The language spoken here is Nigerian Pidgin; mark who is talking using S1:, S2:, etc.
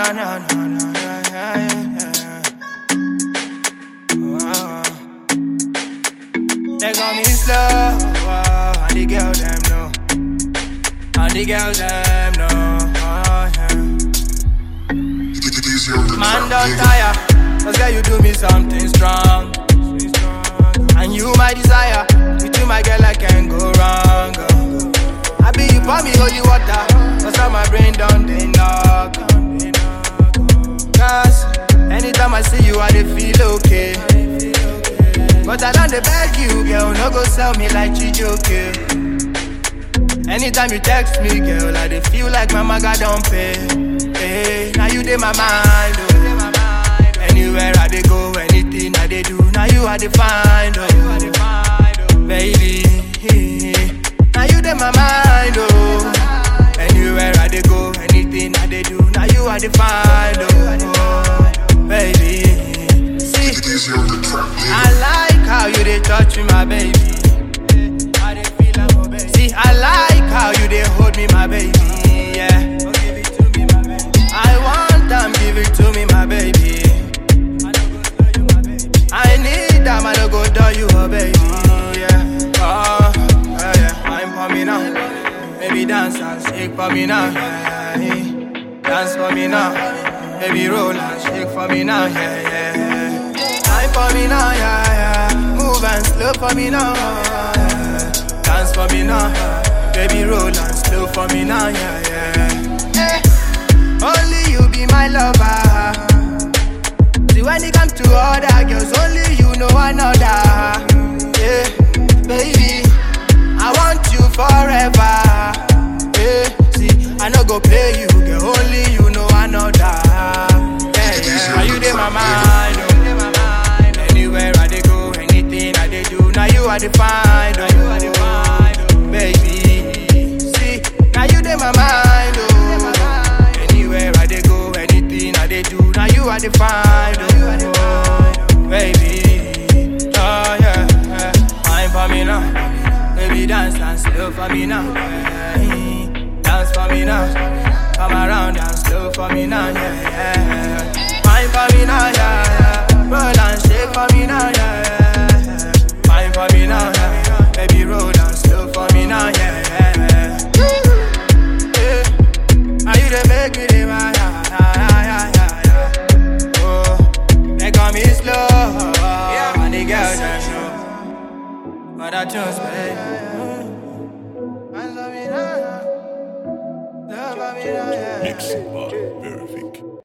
S1: no, no, no, yeah, yeah, yeah. Oh. They got me slow, oh, and the girl them know, and the girl them know. Oh, yeah. Man don't tire, cause girl you do me something strong. And you my desire, with you my girl I can't go wrong. oh. I be you pour me holy water, cause now my brain done they knock. Cause anytime I see you I dey feel okay. But I don't dey beg you, girl, no go sell me like Chijoke. Anytime you text me, girl, I dey feel like my maga don't pay. Hey, now you dey my mind, oh. Anywhere I dey go, anything I dey do, now you I dey find, oh. Baby, now you dey my mind, oh. Anywhere I dey go, anything I dey do, now you I dey find, oh. Baby, see. I like how you dey touch me, my baby. See, I like how you dey hold me, my baby. Yeah. I want them, give it to me, my baby. I need them, I don't go do you, oh baby. Yeah. Oh, yeah, yeah. I'm for me now. Baby, dance and shake for me now. Yeah, yeah. Dance for me now. Baby, roll and shake for me now. Yeah, yeah. yeah. Time for me now, yeah, yeah. Move and slow for me now. Yeah. Dance for me now. Baby, roll and slow for me now, yeah, yeah. Eh, only you be my lover. See when it comes to other girls, only you know another. Yeah, baby, I want you forever. Yeah, see, I no go play you, girl, only you know another. Yeah, yeah, you dey my mind, oh. Anywhere I dey go, anything I dey do, now you are the find, oh. Baby, see, now you dey my mind, oh. Anywhere I dey go, anything I dey do, now you are the find, oh. Baby, oh yeah, yeah. Wine for me now, baby dance and slow for me now. yeah. Dance for me now, come around and slow for me now, yeah, yeah. Wine for me now, yeah, yeah. Roll and shake for me now, yeah, yeah. Wine for me now, yeah. Baby roll and slow for me now, yeah, yeah. yeah. Now you dey make me dey mad, yeah, yeah, yeah, yeah, yeah. Oh, they call me slow, and the girls them know. But I just baby. Hands on me now, love on me now, yeah.
S2: Mixing by Vervic.